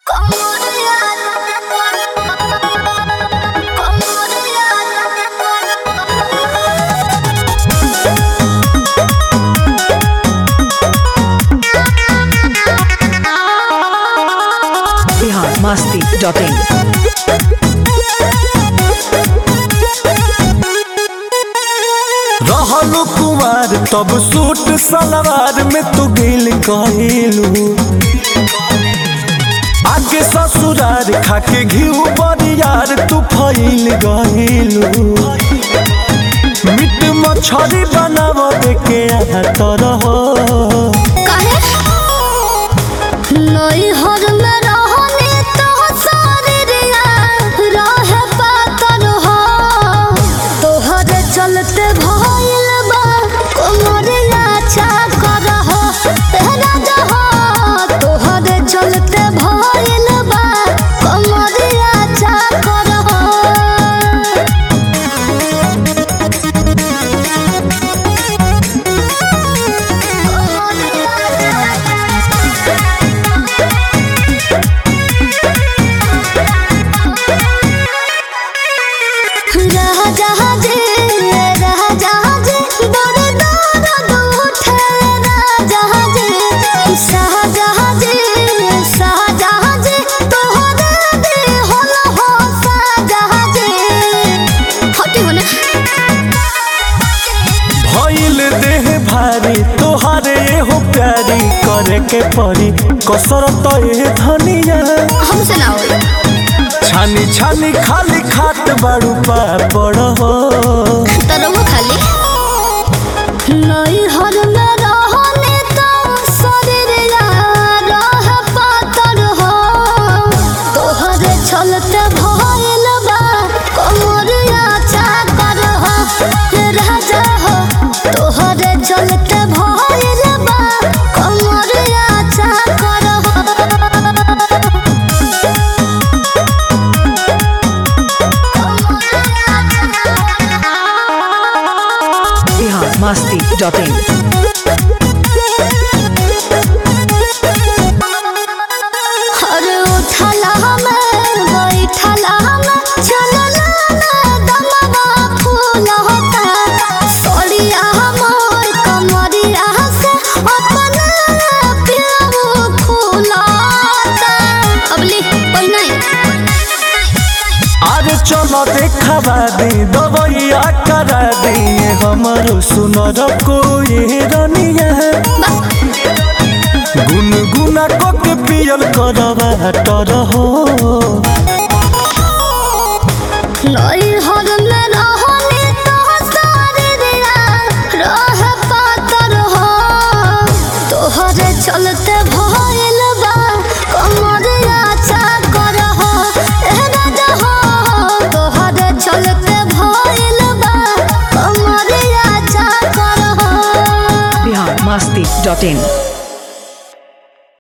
Bihar Masti dot in रहलू कुमार तब suit सलवार में तू गिल कहलू आगे ससुरार खाके घिउ बरियार तू फैल गइलू मिट मछरी बनाव के तरह चलते भइल बा कोमरिया चाकर हो तेरा जहो तोहरे चलते भइल बा कोमरिया चाकर हो राजाजी राजाजी बड़ दर्द उठे राजाजी शाहजहाजी शाहजहाजी तोहरे दिहल हो शाहजहाजी हटी होने भइल देह भारी तोहारे हो प्यारी करे के परी कसरत ए धनिया हमसे ना होई छानी छानी खाली खात बाड़ू पापड़ हो तरह खाली नहीं हर में रहने तो शरीर रह पातर हो तोहरे चलते भइल बा कमरिया चाकर हो राजा हो तोहरे चलते भइल बा कमरिया चाकर हो बिहार मस्ती डॉट इन अरे उठला हमें बैठला हमें चलला ना दमवा फूल होता सोड़िया मोर कमरिया से अपना प्याऊ फूलता अबली कोई नहीं आज चलो देखा दी दवैया करा दी हमारो सुनर कोई रनिया गुनगुना को के पियल करवा टर हो नई हर में रहने तो सारे दिया रह पातर हो तोहरे चलते भइल बा कमरिया चाकर हो ए राजा हो तोहरे चलते भइल बा कमरिया चाकर हो बिहार मस्ती डॉट इन